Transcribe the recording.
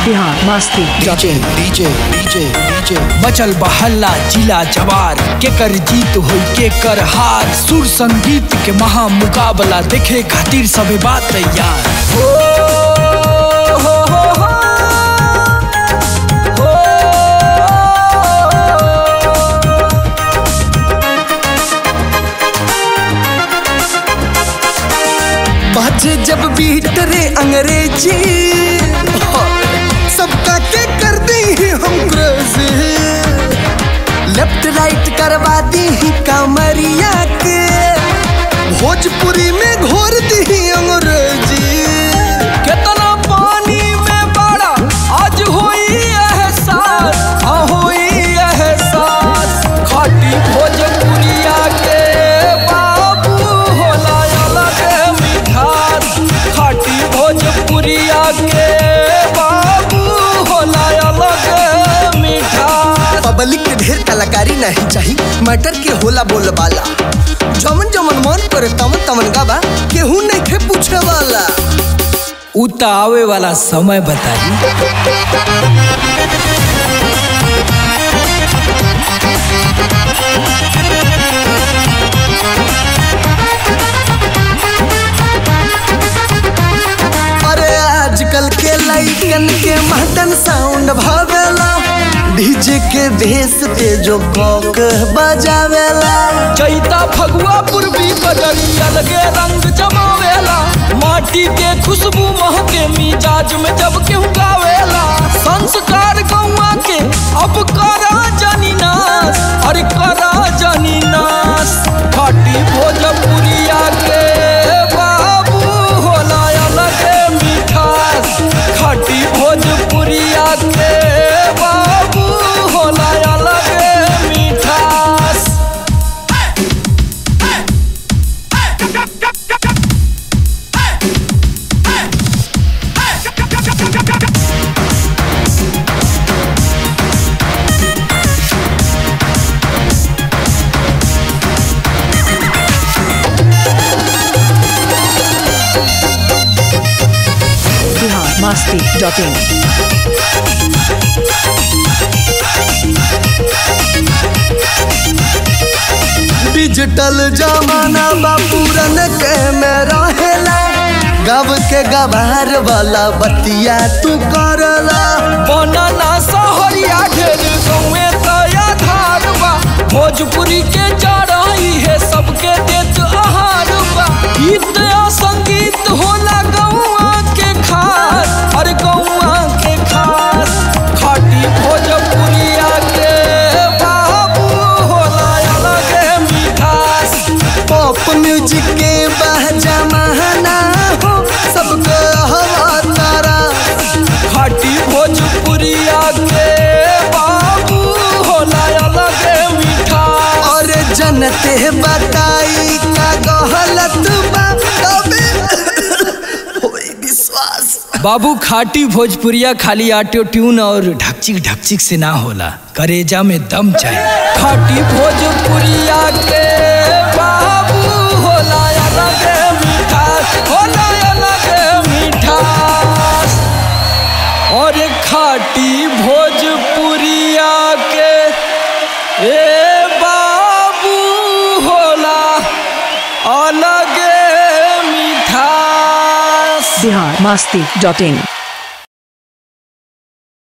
Bihar Masti dot DJ in DJ DJ DJ मचल बहल्ला जिला जवार के कर जीत होई के कर हार सुर संगीत के महा मुकाबला देखे खातिर सबे बात तैयार हो, हो, हो, हो। हो। बाजे जब बीट रे अंग्रेजी सबका के कर दी ही हम क्रेजी लेफ्ट राइट करवा दी ही कमरिया के भोजपुरी में घोर दी ही अंग्रेजी केतना पानी में बड़ा आज होई एहसास हाँ होई एहसास खाटी भोजपुरिया के बाबू होला अलग मिठास खाटी भोजपुरिया के बाबू होला अलग मिठास पब्लिक के ढेर कलाकारी नहीं चाहिए मैटर के होला बोल वाला जमन जमन मन करे तमन तमन गावा केहू नहीं खे पूछे वाला उता आवे वाला समय बताई अरे आजकल के लइकन के मदन साउंड भावेला डीजे के भेस पे जो कॉक बजावेला चैता फगुआ पूर्वी बदरिया लगे रंग जमावेला माटी के खुशबू महके मिजाज में जब केहू गावेला संस्कार गौआ के अब करा जानी नाश अरे करा जानी नाश खाटी भोजपुरिया के बाबू होला अलग मिठास खाटी भोजपुरिया के बाबू होला अलग मिठास Bihar Masti dot in digital जमाना बा पूरन के में रहेला गब के गबार वाला बतिया तू करला बनाना सहरिया ढेर गौए तया धार बा भोजपुरी के चढ़ाई है सबके देत आहार बा गीत आ संगीत होला गौआ के खास अरे गौआ के खास खाटी भोजपुरिया के बाबू होला अलग मिठास पॉप म्यूजिक के बह जमाना हो सबको हवा तारा खाटी भोजपुरिया के बाबू होला अलग मिठास और जनते बताई का गहलत बा तबे होई विश्वास बाबू खाटी भोजपुरिया खाली ऑटो ट्यून और ढकचिक ढकचिक से ना होला करेजा में दम चाहिए खाटी भोजपुरिया के बाबू होला अलग मिठास होला अलग मिठास और खाटी भोजपुरिया के ए बाबू होला अलग मिठास बिहार मस्ती डॉट इन